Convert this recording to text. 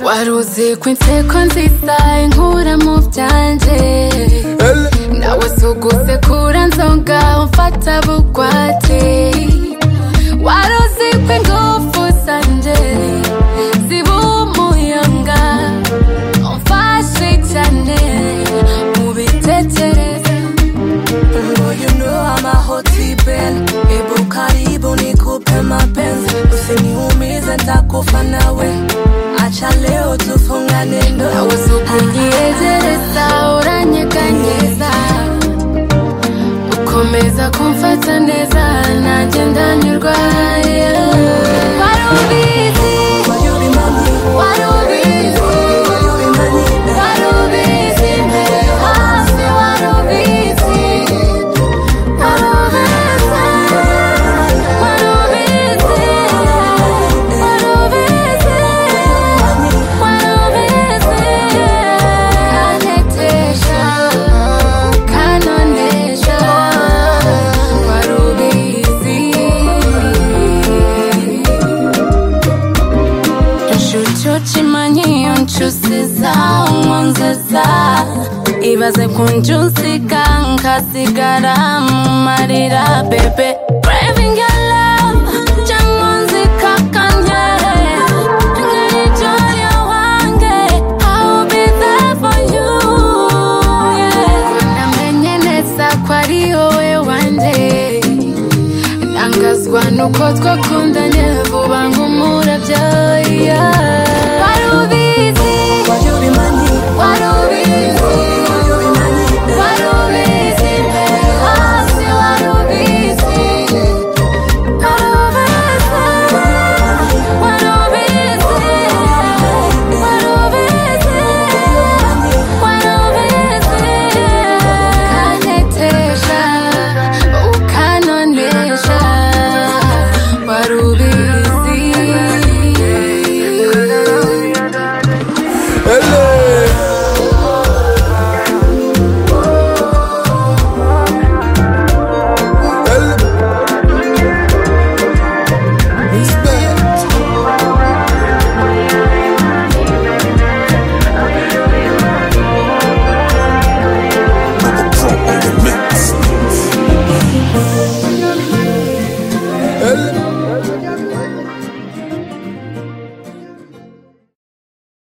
Wikwa inseko nziza inkura mu byanjye nawe suguse kura nzonga umfata bugwate waruzi ko ingufu zanje ziba umuyaga umfashe cyane mu bitekerezo Oh, you know I'm a hot ben Ebu karibu nikupe mapenzi Usiniumize ntakufa nawe Acha leo tufungane nawe ndoa sukunyegereza uranyeganyeza ukomeza kumfata neza nanjye ndanyurwa yeah. wari ubizi Will you be my man? wari ubizi Will you be my man? wari ubizi mbere hasi wari ubizi wari ubizi wari ubizi wari ubizi wari ubizi kantetesha kanonesha wari ubizi Nshutsutsi manyiyo nshusiza umwanziza Ibaze kunjusika nkasigara mu marira bebe Craving your love cyangwanzi kakanye Ngirijyo wange I'll be there for you yeah. Namenye neza ko ari wowe wanjye Nangazwa nuko twakundanye vuba nk'umuntu